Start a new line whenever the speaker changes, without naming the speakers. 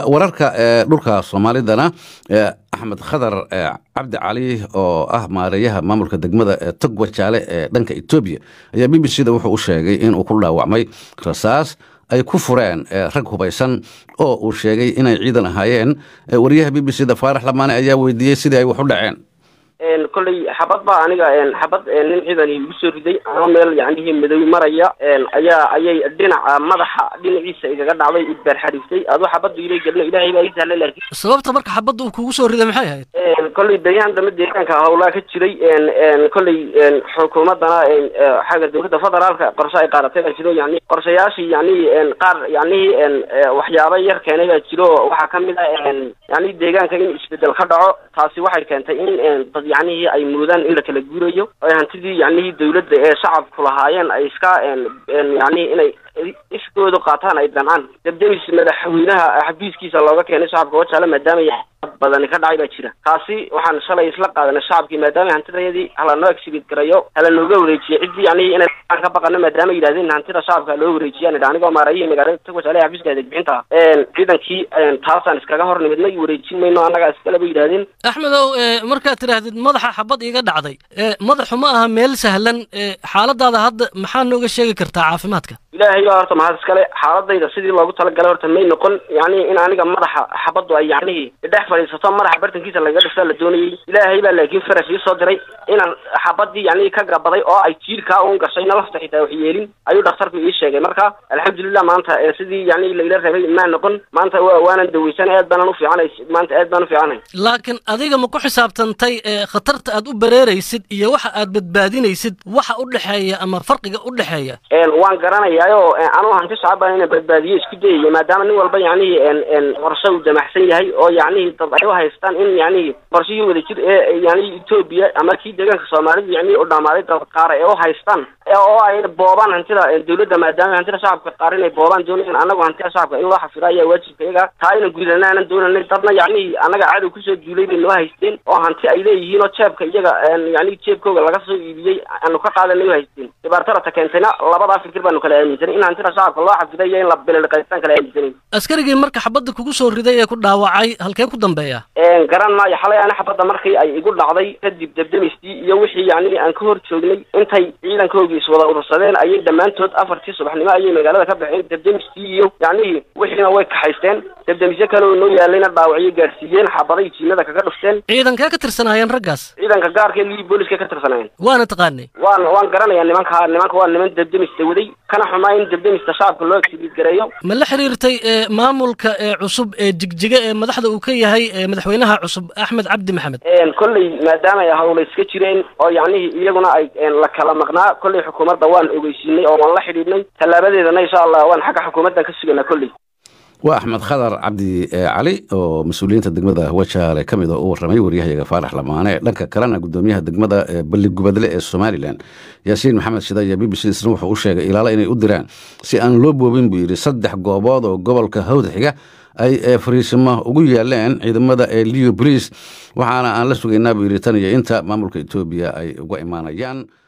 wararka dhulka soomaalidana axmed khadar cabdi cali oo ah maareeyaha maamulka degmada togwa jaale ee dhanka etoobiya ayaa b b c da wuxuu u sheegay inuu ku dhaawacmay rasaas ay ku fureen rag hubaysan oo uu sheegay inay ciidan ahaayeen wariyaha b b c da faarax lamaane ayaa weydiiyey sidii ay wax u dhaceen
kolley xabad baa aniga xabad nin ciidan igu soo riday ama meel yacnihii madow maraya ayaa ayay dhinaca madaxa dhinaciisa igaga dhacday idbaar xariiftay aduu xabaddu ilay gelno ilaahay baa ii sahlay laakiin
sababta marka xabadda uu kugu soo riday maxay ahayd
kolley beryahan dambe deegaanka howlaa ka jiray kolley xukuumaddana xagga dowladda federaalka qorshe ay qaadatay baa jiro yani qorshayaashii yani qaar yacnihii waxyaaba yar keenay baa jiro waxaa kamid ah yani deegaanka in isbedel ka dhaco taasi waxay keentay in dad yacnihii ay muudaan in la kala guurayo ay hantidii yacnihii dawladda ee shacabku lahaayeen ay iska yacnihi inay iskooda qaataan ay dancaan debdemis madaxweynaha xabiiskiisa looga keenay shacabka wajaale maadaama badani ka dhacay baa jira kaasi waxaan shalay isla qaadanay shacabkii maadaama hantidayadii halanoo exhibit garayo halanooga wareejiyo ciddii yacnihi inay ka baqano maadaama yidhahdeen hantida shacabka loo wareejiyaan idha anigoo maarayihii magaalada tog wajaale xabiiska adeegbixinta ciidankii taasaan iskaga hor nimidnay wareejin mayno annagaa iskale bay yidhahdeen
axmedow markaad tidhaahdid madaxa xabad iiga dhacday madaxu ma aha meel sahlan xaaladaada hadda maxaa nooga sheegi kartaa caafimaadka
ilaahay baa horta mahad iskale xaaladayda sidii loogu talagalay horta may noqon yani in aniga madaxa xabaddu ay yacnihii dhex fadhiisato madaxa bartankiisa lagaga dhiftaa la doonayay ilaahay baa laakiin farash ii soo diray inaan xabadii yacnihii ka gabaday oo ay jiirkaa un gashay nalafta xitaa wax yeelin ayuu dhakhtarku ii sheegay marka alxamdulilah maanta sidii yani laila rabay maa noqon maanta waanan daweysan aad baanan ufiicanay maanta aad baan ufiicanay
laakiin adiga ma ku xisaabtantay khatarta aad u bareeraysid iyo waxa aad badbaadinaysid waxa u dhexeeya ama farqiga u dhexeeya
waan garanayaayo anuu hanti shacabaan inaan badbaadiyo isku dayaya maadaama nin walba yacnihii qorshe uu damacsan yahay oo yacnihii dad ay u haystaan in yacnihii qorshihii wada jir ee yani etoobiya ama kii deegaanka soomaalida yacnihii u dhammaaday dad qaara ee u haystaan oo ay boobaan hantida dawladda maadaama hantida shacabka qaar inay boobaan doonayaan annagu hantida shacabka in loo xafiro ayaa waajibka iyaga taa inan gudanaanan doonanay dadna yacnihii annaga cadow kusoo duulay bay noo haysteen oo hanti ay leeyihiin oo jeebka iyaga yani jeebkooga laga soo iibiyey aanu ka qaadanay u haysteen dhibaatada keentayna labadaa fikir baanu kala aaminsanay in hantida shacabka loo xafiday iyo in la bililiqaystaan kala aaminsanay
askarigii marka xabadda kugu soo riday ee ku dhaawacay halkee ku dambeeya
garan maayo xalay ana xabadda markii ay igu dhacday kadib debdemistii iyo wixii yacnihii aan ka hor joognay intay ciidankoogii iswada urursadeen ayay dhammaantood afartii subaxnimo ayay magaalada ka baxeen debdemistii iyo yacnihii wixiina way kaxaysteen debdemisyo kale oo noo yaalayna dhaawacyo gaadhsiiyeen xabaday jiinada kaga dhufteen
ciidankee ka tirsanaayeen raggaas
ciidanka gaarka lii booliska ka tirsanaayeen
waana taqaanay
waan waan garanayaa nimanka nimanka waa niman debdemista waday kana xumaa in debdemista shacabka loo exhibit gareeyo
ma la xiriirtay maamulka ee cusub ee jigjiga ee madaxda uu ka yahay madaxweynaha cusub axmed cabdi maxamed
kolley maadaama ay hawla iska jireen oo yacnihii iyaguna ay la kala maqnaa kolley xukuumadda waan ogeysiinay oo waan la xidhiidhnay tallaabadeedana insha allah waan xagga xukuumaddan ka suganaa kolley
waa axmed khadar cabdi cali oo mas-uuliyiinta degmada wajaale ka mid oo u warramay waryahayaga faarax lamaane dhanka kalena gudoomiyaha degmada balligubadle ee somalilan yaasiin maxamed shida iyo b b c isna wuxuu u sheegay ilaalo inay u diraan si aan loo boobin buu yidhi saddex goobood oo gobolka hawda xiga ay fariisimo ugu yaaleen ciidamada ee leo boliis waxaana aan la sugaynaa buu yidhi tan iyo inta maamulka etoobiya ay uga imaanayaan